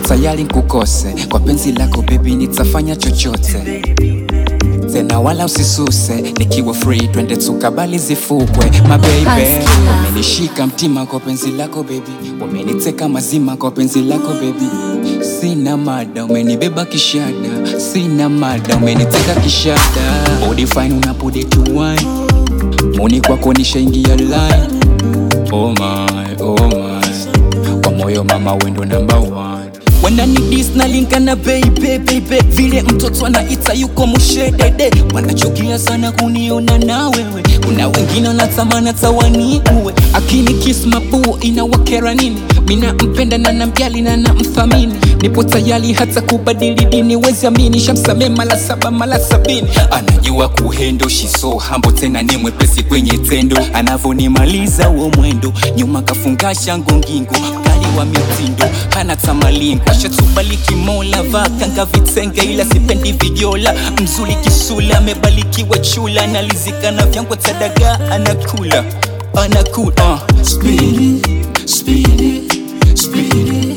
tayari nkukose kwa penzi lako bebi nitafanya chochote tena wala usisuse nikiwa free twende tukabali zifukwe mabeibe Paskila. umenishika mtima kwa penzi lako bebi umeniteka mazima kwa penzi lako bebi sina mada umenibeba kishada sina mada umeniteka kishada body fine unapude to wine muni kwako nishaingia line oh my, oh my. kwa moyo mama wendo number one wananidis na linkana baby baby vile mtoto anaita yuko mushedede wanachukia sana kuniona na wewe kuna wengine wanatamana tawani uwe akini kiss mabuo inawakera nini mina mpenda na namjali na namthamini nipo tayari hata kubadili dini wezi amini shamsamee mala saba mala sabini anajua kuhendo shiso hambo tena ni mwepesi kwenye tendo anavonimaliza uo mwendo nyuma kafungasha ngongingo kali wa mitindo hana tamalingo ashatubaliki mola vakanga vitenge ila sipendi vijola mzuri kisula amebalikiwa chula analizikana vyangwa tadaga anakula anakula uh. Speedy, speedy, speedy.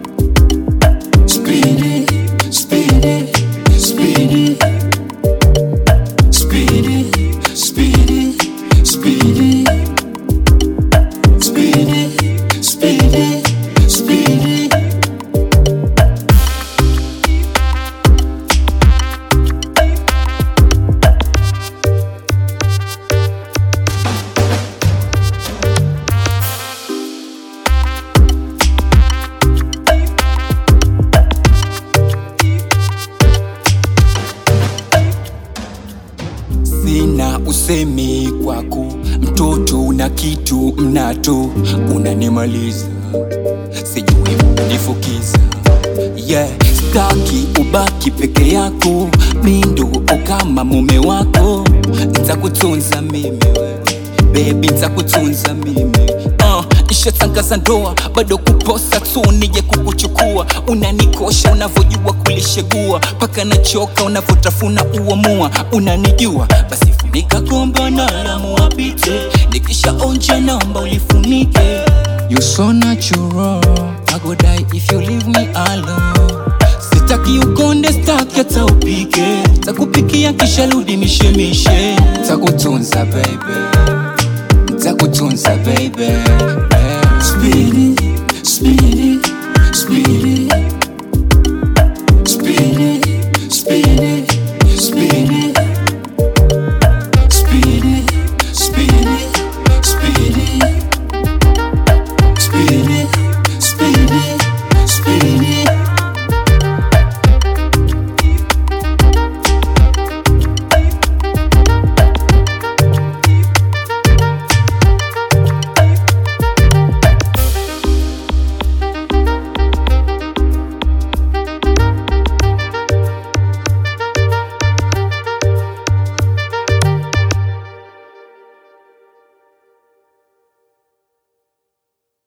Speedy, speedy, speedy. Speedy, speedy, speedy. Speedy, speedy, speedy. sina usemi kwako mtoto una kitu mnato unanimaliza sijui nifukiza yeah staki ubaki peke yako mindo kama mume wako ntakutunza mimi wewe bebi ntakutunza mimi uh, nishatangaza ndoa bado kuposa tu nije kukuchukua unanikosha unavyojua kulishegua paka nachoka unavyotafuna uamua unanijua basi funika komba na lamu apite nikishaonja namba ulifunike You so natural I go die if you leave me alone Sitaki ukonde staki hata upike Takupikia kisha rudi mishemishe Takutunza baby Takutunza baby yeah. Speedy, speedy, speedy